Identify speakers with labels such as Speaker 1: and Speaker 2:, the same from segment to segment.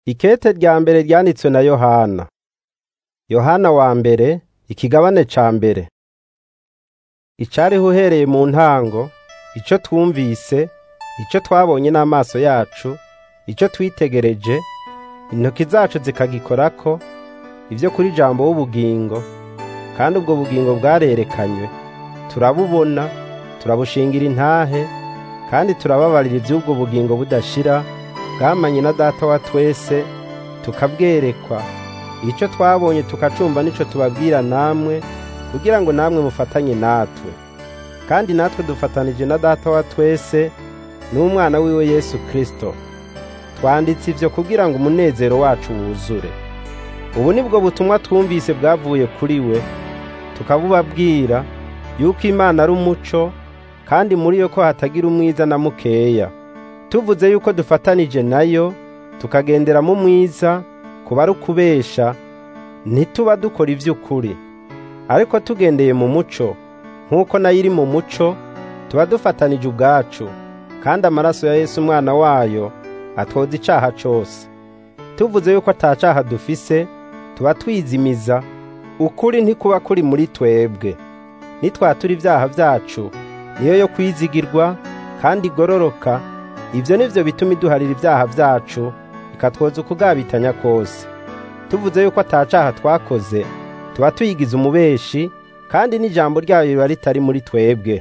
Speaker 1: Ikete rya mbere ryanditswe na Yohana. Yohana wa mbere, ikigabane ca mbere. Icariho uhereye mu ntango, ico twumvise, ico twabonye n'amaso yacu, ico twitegereje, intoki zacu zikagikorako, ivyo kuri jambo w'ubugingo, kandi ubwo bugingo bwarerekanywe. Turabubona, turabushingira intahe, kandi turababarira ivy'ubwo bugingo budashira, bwamanye na Data wa twese, tukabwerekwa. Ico twabonye tukacumva nico tubabwira namwe, kugira ngo namwe mufatanye natwe. Kandi natwe dufatanije na Data wa twese, n'umwana wiwe Yesu Kristo. Twanditse ivyo kugira ngo umunezero wacu wuzure. Ubu nibwo butumwa twumvise bwavuye kuri we, tukabubabwira yuko Imana ari umuco, kandi muri yo ko hatagira umwiza na mukeya. Tuvuze yuko dufatanije nayo, tukagendera mu mwiza, kuba ari ukubesha, ntituba dukora ivy'ukuri. Ariko tugendeye mu muco, nk'uko nayo iri mu muco, tuba dufatanije ubwacu, kandi amaraso ya Yesu umwana wayo atwoza icaha cose. Tuvuze yuko ata caha dufise, tuba twizimiza, ukuri ntikuba kuri muri twebwe. Nitwatura ivyaha vyacu, niyo yo kwizigirwa kandi igororoka, ivyo nivyo bituma iduharira ivyaha vyacu, ikatwoza ukugabitanya kose. Tuvuze yuko ata caha twakoze, tuba tuyigize umubeshi, kandi n'ijambo ryayo riba ritari muri twebwe.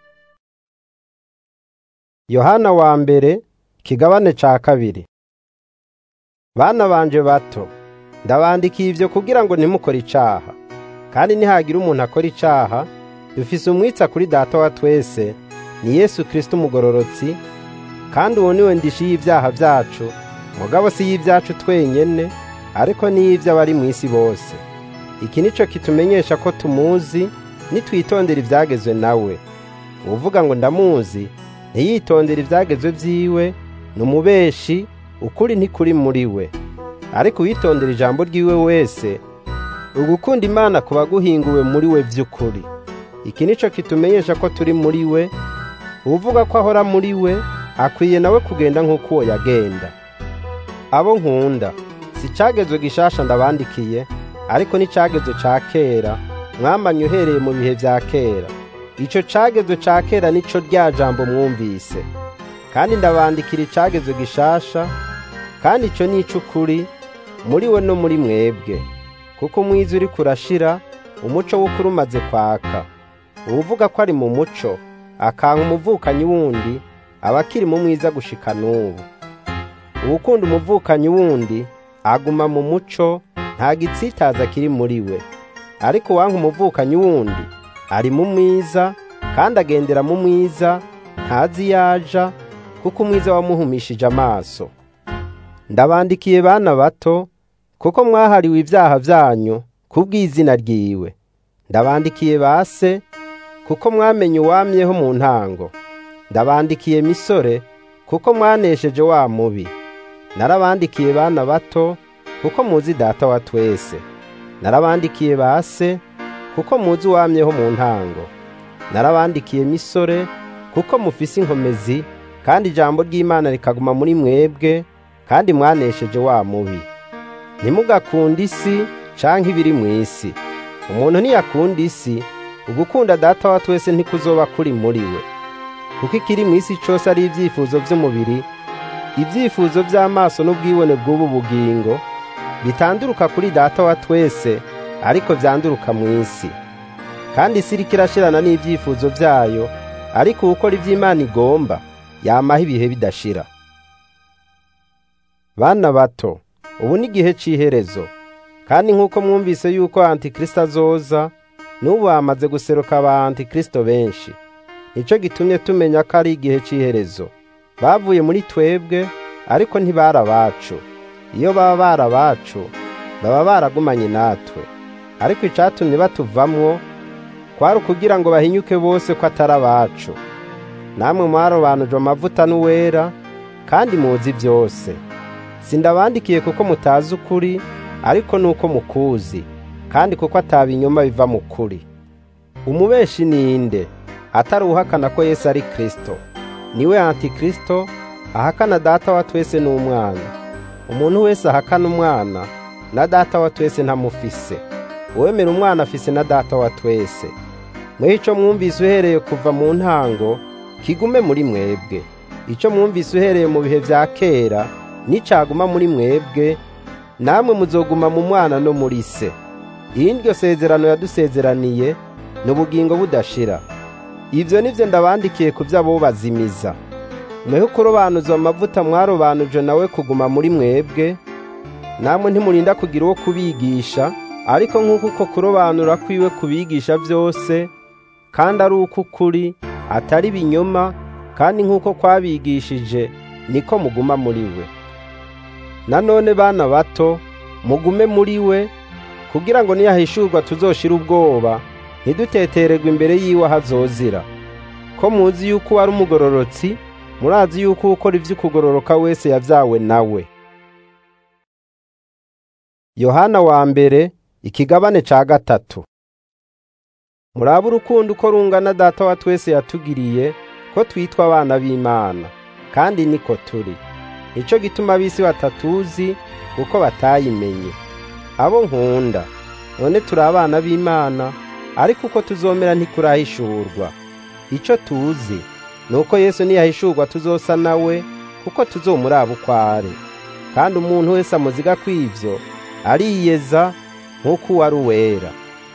Speaker 1: Yohana wa mbere, kigabane ca kabiri. Bana banje bato, ndabandikiye ivyo kugira ngo ntimukore icaha. Kandi nihagira umuntu akora icaha, dufise umwitsa kuri Data wa twese, ni Yesu Kristo umugororotsi, kandi uwo niwe ndishi y'ivyaha vyacu, mugabo si y'ivyacu twenyene, ariko n'iy'ivy'abari mw'isi bose. Iki nico kitumenyesha ko tumuzi, nitwitondera ivyagezwe nawe. Uwuvuga ngo ndamuzi, ntiyitondera ivyagezwe vyiwe, ni umubeshi, ukuri ntikuri muri we. Ariko uwitondera ijambo ryiwe wese, ugukunda Imana kuba guhinguwe muri we vy'ukuri. Iki nico kitumenyesha ko turi muri we, uwuvuga ko ahora muri we, akwiye nawe kugenda nk'uko uwo yagenda. Abo nkunda, si cagezwe gishasha ndabandikiye, ariko ni cagezwe ca kera, mwamanye uhereye mu bihe vya kera. Ico cagezwe ca kera nico rya jambo mwumvise. Kandi ndabandikira icagezwe gishasha, kandi ico ni ic'ukuri, muri we no muri mwebwe. Kuko umwiza uriko urashira, umuco w'ukuri umaze kwaka. Uwuvuga ko ari mu muco, akanka umuvukanyi wundi, aba akiri mu mwiza gushika n'ubu. Uwukunda umuvukanyi wundi, aguma mu muco, nta gitsitaza kiri muri we. Ariko uwanka umuvukanyi wundi, ari mu mwiza, kandi agendera mu mwiza, ntazi yaja, kuko umwiza wamuhumishije amaso. Ndabandikiye bana bato, kuko mwahariwe ivyaha vyanyu, kubw'izina ryiwe. Ndabandikiye base, kuko mwamenye uwamyeho mu ntango. Ndabandikiye misore, kuko mwanesheje wa mubi. Narabandikiye bana bato, kuko muzi Data wa twese. Narabandikiye base, kuko muzi uwamyeho mu ntango. Narabandikiye misore, kuko mufise inkomezi, kandi ijambo ry'Imana rikaguma muri mwebwe, kandi mwanesheje wa mubi. Ntimugakunde isi canke ibiri mw'isi. Umuntu ntiyakunda isi, ugukunda Data wa twese ntikuzoba kuri muri we. Kuko ikiri mw'isi cose ari ivyifuzo vy'umubiri, ivyifuzo vy'amaso n'ubwibone bw'ubu bugingo, bitanduruka kuri Data wa twese, ariko vyanduruka mw'isi. Kandi isi iriko irashirana n'ivyifuzo vyayo, ariko uwukora ivy'Imana igomba, yamaho ibihe bidashira. Bana bato, ubu ni igihe c'iherezo. Kandi nk'uko mwumvise yuko Antikristo azoza, n'ubu hamaze guseruka aba Antikristo benshi. Nico gitumye tumenya ko ari igihe c'iherezo. Bavuye muri twebwe, ariko ntibari abacu. Iyo baba bari abacu, baba baragumanye natwe. Ariko icatumye batuvamwo, kwari ukugira ngo bahinyuke bose ko atari abacu. Namwe mwarobanujwe amavuta n'uwera, kandi muzi vyose. Sindabandikiye kuko mutazi ukuri, ariko nuko mukuzi, kandi kuko atabinyoma biva mu kuri. Umubeshi ninde? Atari uhakana ko Yesu ari Kristo. Niwe Antikristo, ahakana Data wa twese n'umwana. umuntu wese ahakana umwana na data wa twese ntamufise uwemera umwana afise na data wa twese mweho ico mwumvise uhereye kuva mu ntango kigume muri mwebwe ico mwumvise uhereye mu bihe vya kera nicaguma muri mwebwe namwe muzoguma mu mwana no muri se iyi ndyo sezerano yadusezeraniye ni ubugingo budashira ivyo nivyo ndabandikiye ku vy'abo bazimiza mweho kurobanuzwa amavuta mwarobanuje nawe kuguma muri mwebwe namwe ntimurinda kugira uwo kubigisha ariko nk'uko uko kurobanura kwiwe kubigisha vyose kandi ari uko ukuri atari binyoma kandi nk'uko kwabigishije niko muguma muri we nanone bana bato mugume muri we kugira ngo niyahishurwa tuzoshira ubwoba ntidutetererwe imbere yiwe ahazozira ko muzi yuko ari umugororotsi murazi yuko ukora ivy'ukugororoka wese yavyawe nawe yohana wa mbere ikigabane ca gatatu muraba urukundo uko rungana data wa twese yatugiriye ko twitwa abana b'imana kandi niko turi nico gituma ab'isi batatuzi kuko batayimenye abo nkunda none turi abana b'imana ariko uko tuzomera ntikurahishurwa ico tuzi ni uko yesu niyahishurwa tuzosa nawe kuko tuzomuraba uko ari kandi umuntu wese amuziga kw'ivyo ariyeza nk'uko uwari uwera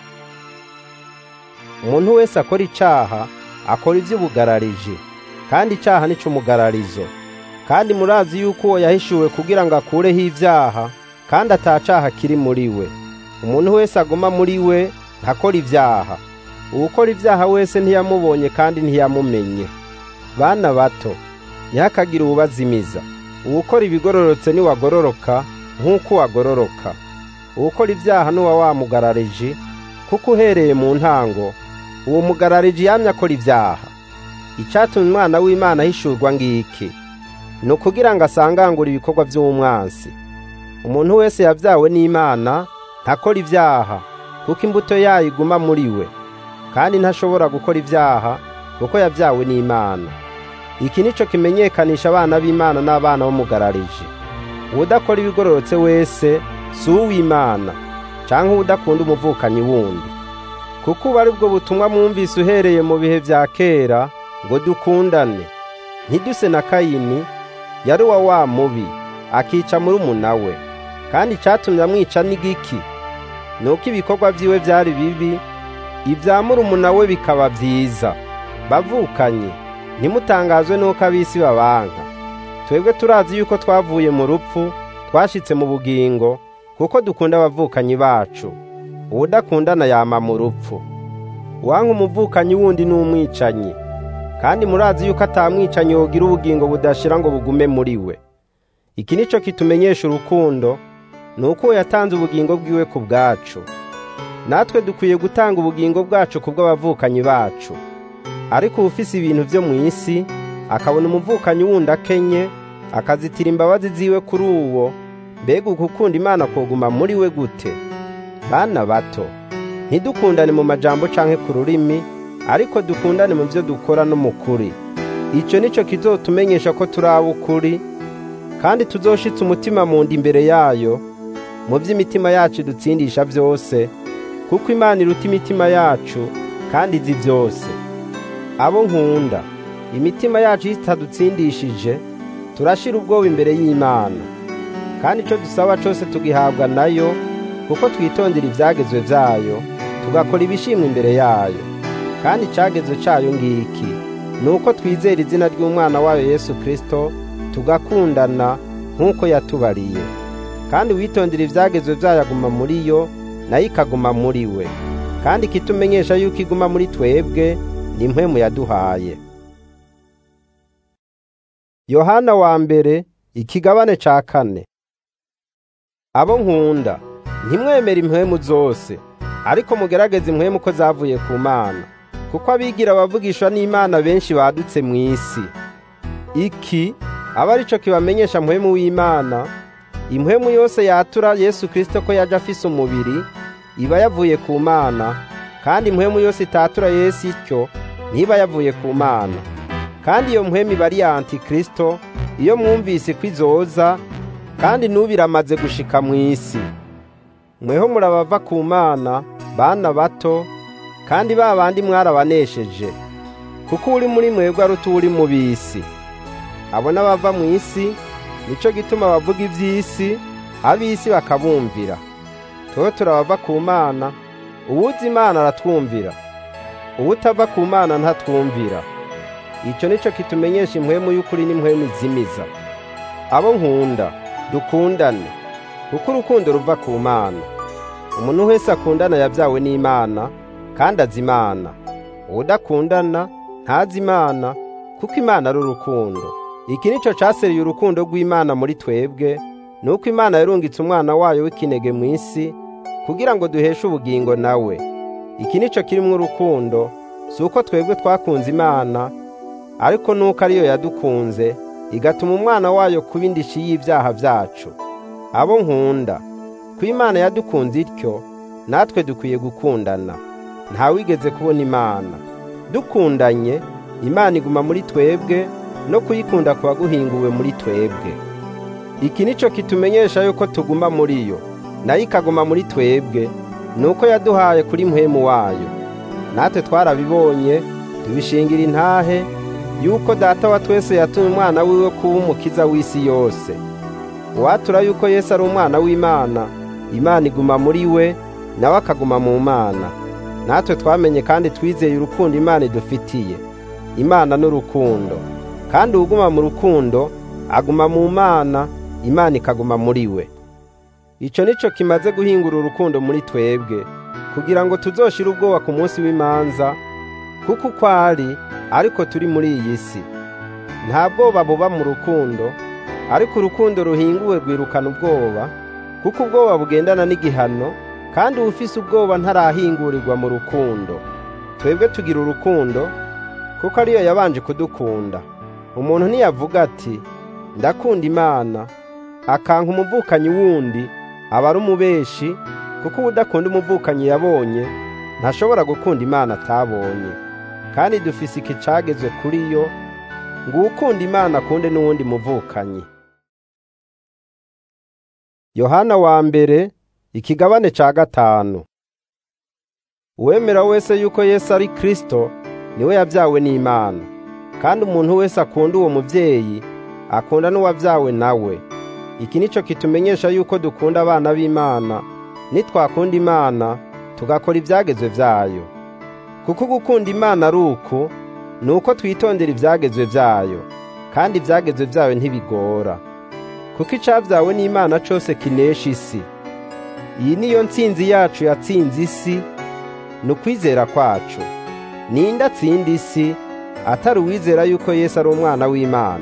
Speaker 1: umuntu wese akora icaha akora ivy'ubugarariji kandi icaha nico umugararizo kandi murazi yuko uwo yahishuwe kugira ngo akureho ivyaha kandi atacaha kiri muri we umuntu wese aguma muri we ntakora ivyaha uwukora ivyaha wese ntiyamubonye kandi ntiyamumenye bana bato ntihakagire uwubazimiza uwukora ibigororotse niwagororoka nk'uko wagororoka uwukora ivyaha n'uwa wamugarariji kuko uhereye mu ntango uwo mugarariji yamye akora ivyaha icatumye umwana w'imana ahishurwa ngiki ni ukugira ngo asangangure ibikorwa vy'umwansi umuntu wese yavyawe n'imana ntakora ivyaha kuko imbuto yayo iguma muri we kandi ntashobora gukora ivyaha kuko yavyawe n'imana iki nico kimenyekanisha abana b'imana n'abana b'umugarariji uwudakora ibigororotse wese si uw'imana canke uwudakunda umuvukanyi wundi kuko ubu ari bwo butumwa mwumvise uhereye mu bihe vya kera ngo dukundane ntiduse na kayini yari uwa wa mubi akica murumuna we kandi icatumye amwica n'igiki ni uko ibikorwa vyiwe vyari bibi ivya murumuna we bikaba vyiza bavukanye ntimutangazwe n'uko ab'isi babanka twebwe turazi yuko twavuye mu rupfu twashitse mu bugingo kuko dukunda abavukanyi bacu uwudakundana yama mu rupfu uwanka umuvukanyi wundi ni umwicanyi kandi murazi yuko atamwicanyi wogira ubugingo budashira ngo bugume muri we iki nico kitumenyesha urukundo ni uko yatanze ubugingo bwiwe ku bwacu natwe dukwiye gutanga ubugingo bwacu ku bw'abavukanyi bacu ariko ufise ibintu vyo mu isi akabona umuvukanyi wundi akenye akazitira imbabazi ziwe kuri uwo mbega ukukunda imana koguma muri we gute bana bato ntidukundane mu majambo canke ku rurimi ariko dukundane mu vyo dukora no mu kuri ico nico kizotumenyesha ko turi ab'ukuri kandi tuzoshitsa umutima mu nda imbere yayo mu vy'imitima yacu dutsindisha vyose kuko imana iruta imitima yacu kandi izi vyose abo nkunda imitima yacu itadutsindishije turashira ubwoba imbere y'imana kandi ico dusaba cose tugihabwa nayo kuko twitondera ivyagezwe vyayo tugakora ibishimwa imbere yayo kandi icagezwe cayo ngiki ni uko twizera izina ry'umwana wayo yesu kristo tugakundana nk'uko yatubariye kandi witondera ivyagezwe vyayo aguma muri yo nayo ikaguma muri we kandi ikitumenyesha yuko iguma muri twebwe ni impwemu yaduhaye yohana wa mbere ikigabane ca kane abo nkunda ntimwemere impwemu zose ariko mugerageze impwemu ko zavuye ku mana kuko abigira abavugishwa n'imana benshi badutse mu isi iki aba arico kibamenyesha mpwemu w'imana impwemu yose yatura yesu kristo ko yaje afise umubiri iba yavuye ku mana kandi impwemu yose itatura yesu ityo ntiba yavuye ku mana kandi iyo mpwemu iba ari ya antikristo iyo mwumvise ko izoza kandi n'ubiramaze gushika mu isi mweho murabava ku mana bana bato kandi ba bandi mwarabanesheje kuko uri muri mwebwe aruta uri mu bisi abo n'abava mu isi nico gituma bavuga ivy'isi ab'isi bakabumvira tweho turabava ku mana uwuzi imana aratwumvira uwutava ku mana ntatwumvira ico nico kitumenyesha impwemu y'ukuri n'impwemu izimiza abo nkunda dukundane kuko urukundo ruva ku mana umuntu wese akundana yabyawe n'imana kandi azi imana uwudakundana ntazi imana kuko imana ari urukundo iki nico caseriye urukundo rw'imana muri twebwe nuko imana yarungitse umwana wayo w'ikinege mu isi kugira ngo duheshe ubugingo nawe iki nico kirimwo urukundo si uko twebwe twakunze imana ariko nuko ariyo yadukunze igatuma umwana wayo kuba indishi y'ibyaha byacu abo nkunda ko imana yadukunze ityo natwe dukwiye gukundana ntawigeze kubona imana dukundanye imana iguma muri twebwe no kuyikunda kuba guhinguwe muri twebwe iki nico kitumenyesha yuko tuguma muri yo nayo ikaguma muri twebwe nuko yaduhaye kuri mpwemu wayo natwe twarabibonye tubishingira intahe yuko data wa twese yatumye umwana wiwe kuba umukiza w'isi yose uwatura yuko yesu ari umwana w'imana imana iguma muri we nawe akaguma mu mana natwe twamenye kandi twizeye urukundo imana idufitiye imana n'urukundo kandi uwuguma mu rukundo aguma mu mana imana ikaguma muri we ico nico kimaze guhingura urukundo muri twebwe kugira ngo tuzoshire ubwoba ku munsi w'imanza kuko uko ari ariko turi muri iyi si nta bwoba buba mu rukundo ariko urukundo ruhinguwe rwirukana ubwoba kuko ubwoba bugendana n'igihano kandi uwufise ubwoba ntarahingurirwa mu rukundo twebwe tugira urukundo kuko ariyo yabanje kudukunda umuntu ntiyavuga ati ndakunda imana akanka umuvukanyi wundi aba ari umubeshi kuko udakunda umuvukanyi yabonye ntashobora gukunda imana atabonye kandi dufise iki cagezwe kuri yo ngo uwukunda imana akunde n'uwundi muvukanyi yohana wa mbere ikigabane ca gatanu uwemera wese yuko yesu ari kristo niwe yabyawe n'imana kandi umuntu wese akunda uwo muvyeyi akunda n'uwabyawe nawe iki nico kitumenyesha yuko dukunda abana b'imana nitwakunda imana tugakora ivyagezwe vyayo kuko gukunda imana ari uku ni uko twitondera ivyagezwe vyayo kandi ivyagezwe vyayo ntibigora kuko icavyawe n'imana cose kinesha isi iyi niyo ntsinzi yacu yatsinze isi ni ukwizera kwacu ninde atsinda isi atari uwizera yuko yesu ari umwana w'imana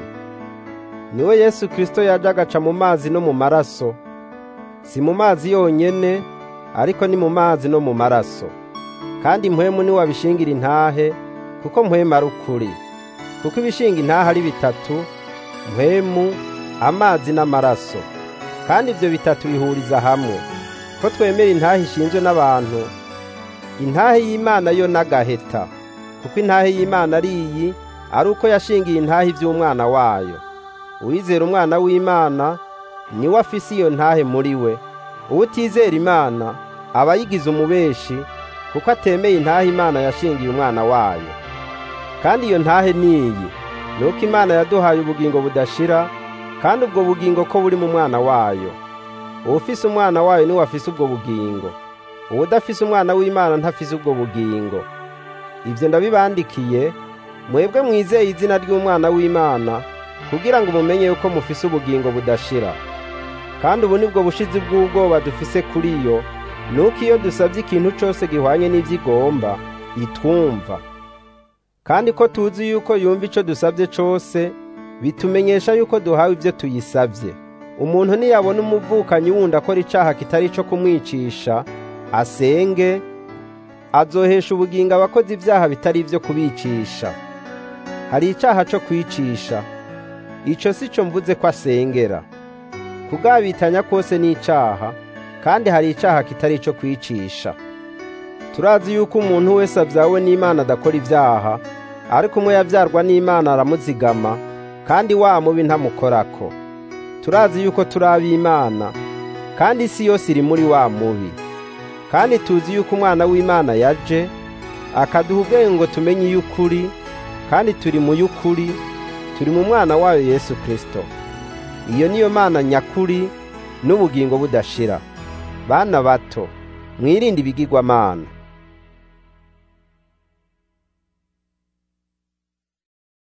Speaker 1: niwe yesu kirisito yaje agaca mu mazi no mu maraso si mu mazi yonyene ariko ni mu mazi no mu maraso kandi mpwemu niwe abishingira intahe kuko mpwemu ari ukuri kuko ibishinga intahe ari bitatu mpwemu amazi n'amaraso kandi ibyo bitatu bihuriza hamwe ko twemera intahe ishinzwe n'abantu intahe y'imana yo n'agaheta kuko intahe y'imana ari iyi ari uko yashingiye intahe iby'umwana wayo uwizera umwana w'imana niwe afise iyo ntahe muri we uwutizera imana aba yigize umubeshi kuko atemeye intahe imana yashingiye umwana wayo kandi iyo ntahe niyi ni uko imana yaduhaye ubugingo budashira kandi ubwo bugingo ko buri mu mwana wayo uwufise umwana wayo niwe afise ubwo bugingo uwudafise umwana w'imana ntafise ubwo bugingo ibyo ndabibandikiye mwebwe mwizeye izina ry'umwana w'imana kugira ngo mumenye yuko mufise ubugingo budashira kandi ubu nibwo bushizi bw'ubwoba dufise kuri yo nuko iyo dusabye ikintu cyose gihwanye n'ibyo igomba itwumva kandi ko tuzi yuko yumva icyo dusabye cyose bitumenyesha yuko duhawe ibyo tuyisabye umuntu niyabona umuvukanyi wundi akora icaha kitari ico kumwicisha asenge azohesha ubugingo abakoze ibyaha bitari ibyo kubicisha hari icaha co kwicisha ico si cyo mvuze ko asengera kugabitanya kose ni icaha kandi hari icaha kitari ico kwicisha turazi yuko umuntu wese abyawe n'imana adakora ibyaha ariko umwe yabyarwa n'imana aramuzigama kandi wa mubi ntamukorako turazi yuko turi ab'Imana kandi isi yose iri muri wa mubi kandi tuzi yuko umwana w'Imana yaje akaduha ubwenge ngo tumenye iy'ukuri kandi turi mu y'ukuri turi mu mwana wayo Yesu Kristo iyo niyo mana nyakuri n'ubugingo budashira bana bato mwirinde ibigirwamana